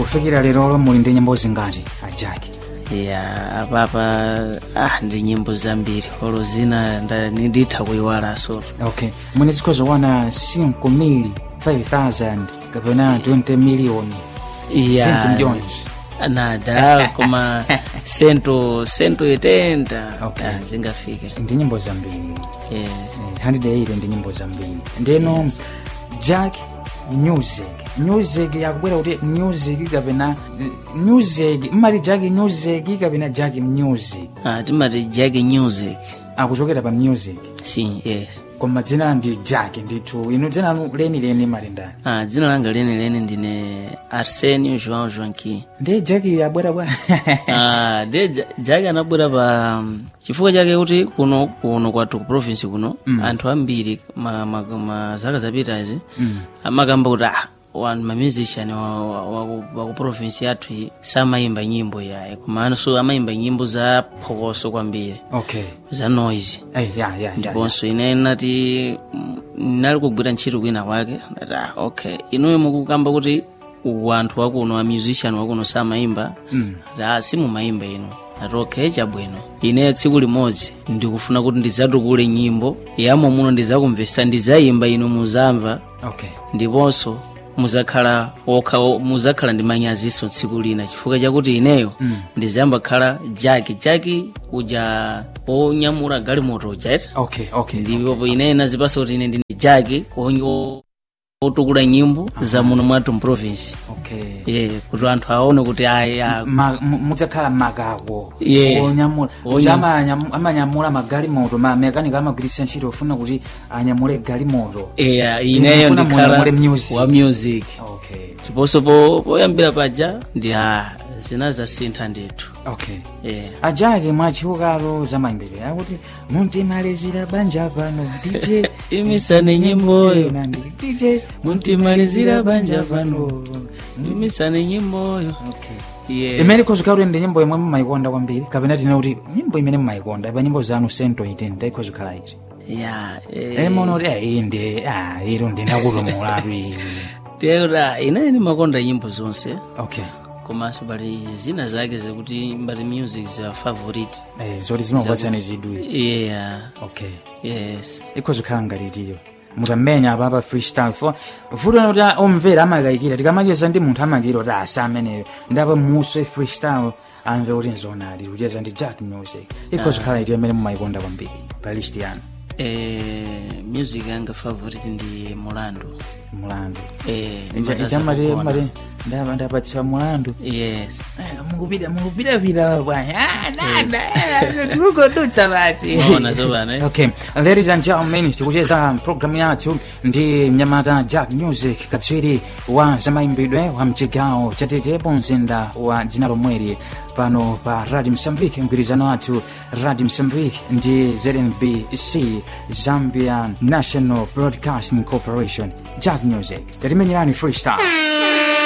kufikira lero muli ndi nyimbo zingati ajaki ya apapa ah ndi nyimbo zambiri olo zina nda- nditha kuyiwalaso okay mwene zikhoza kuwana 5 mili 5000 kapena 20 miliyoni 20 ya milhões nada koma sento sento itenda Okay. ah, zingafike ndi nyimbo zambiri yes. Eh, 180 ndi nyimbo zambiri ndeno jack music music yakubwera kuti music kapena music mmati jack music kapena jack music ah, timati jack music akuchokera pa music si yes koma dzina ndi jack ndithu inu dzina lanu lenileni mali ndani ah, dzina langa lenileni ndine arsenio joão joanqui ndi jack abwera bwa Ah, de Ja- jack anabwera pa um, chifukwa chake kuti kuno kuno kwathu ku province kuno anthu ambiri ma, ma, ma zaka zapitazi Mm. amakamba kuti ah wanu mamusician wa, wa, wa, wa ku province yathu iyi samayimba nyimbo yayi komanso amayimba nyimbo za phokoso kwambiri okay za noise Eh, ya ya ya, ya ndiponso ine nati mm, nali kugwira ntchito kwina kwake ndati ah, okay inuyo mukukamba kuti wanthu wakuno a musician wakuno samayimba Mm. ati ah, simumayimba inu ati okay chabwino ine tsiku limodzi ndikufuna kuti ndidzatukule nyimbo yamo muno ndidzakumvesa ndidzayimba inu muzamva okay ndiponso muzakhala okha muzakhala ndi manyaziso tsiku lina chifukwa chakuti ineyo Mm. ndizayamba khala jaki jaki uja onyamula galimoto ujaita okay okay ndipo ine nazipasa kuti ine ndine jaki onye- o- otukula nyimbo za muno mwathu mprovinsi okay ye kuti anthu aone kuti aya Ma- mu- mudzakhala magawo Yeah. onyamula Onyam- kuti amanyam- amanyamula magalimoto mamekanika amagwiritsa ntchito ofuna kuti anyamule galimoto eya ineyo Mufuna ndikhala munyamule music. wa music okay ndiponso po- poyambira paja ndi a zina zasintha ndithu okay yeah. ajake mwachiukalo za mayimbidwe akuti muntimalizira banja pano dj imisani nyimboyo Nandi, dj muntimalizira banja pano imisani nyimboyo okay yes. imene ikhoza kuti ndi nyimbo imwe mumayikonda kwambiri kapena tine kuti nyimbo imene mumayikonda pa nyimbo zanu sento iti ndaikhoza kukhala iti ya emono kuti "Ah, iyi ndi ah, iro ndinakutumulatu iyi tera ine ndimakonda nyimbo zonse okay komanso pali zina zake zikuti mbali music za favorite eh, zoti zimakupatsani chidwi yeah okay yes ikhoza kukhala ngati itiyo mutamenya apapa freestyle fo vuto kuti omvera amakayikira tikamacheza ndi munthu amakira kuti asa ameneyo ndapo muso freestyle amve kuti nzonali kucheza ndi jack music ikhoza kukhala itiyo imene mumayikonda kwambiri pa list yanu eh, music yanga favorite ndi mulandu mulandu eh, ndimatasa ichamati kugona. mati ndapatsira mulandu yes mukupita mukupitapita bwana tikukodutsa basi Maona zopano, eh? okay ladies and gentlemen tikucheza programu yathu ndi mnyamata jack music katswiri wa zamayimbidwe wa mchigawo chatetepo mzinda wa dzina lomweri pano pa radio msambike mgwirizano wathu radio msambike ndi znbc zambia national broadcasting corporation jack music tatimenyerani freestyle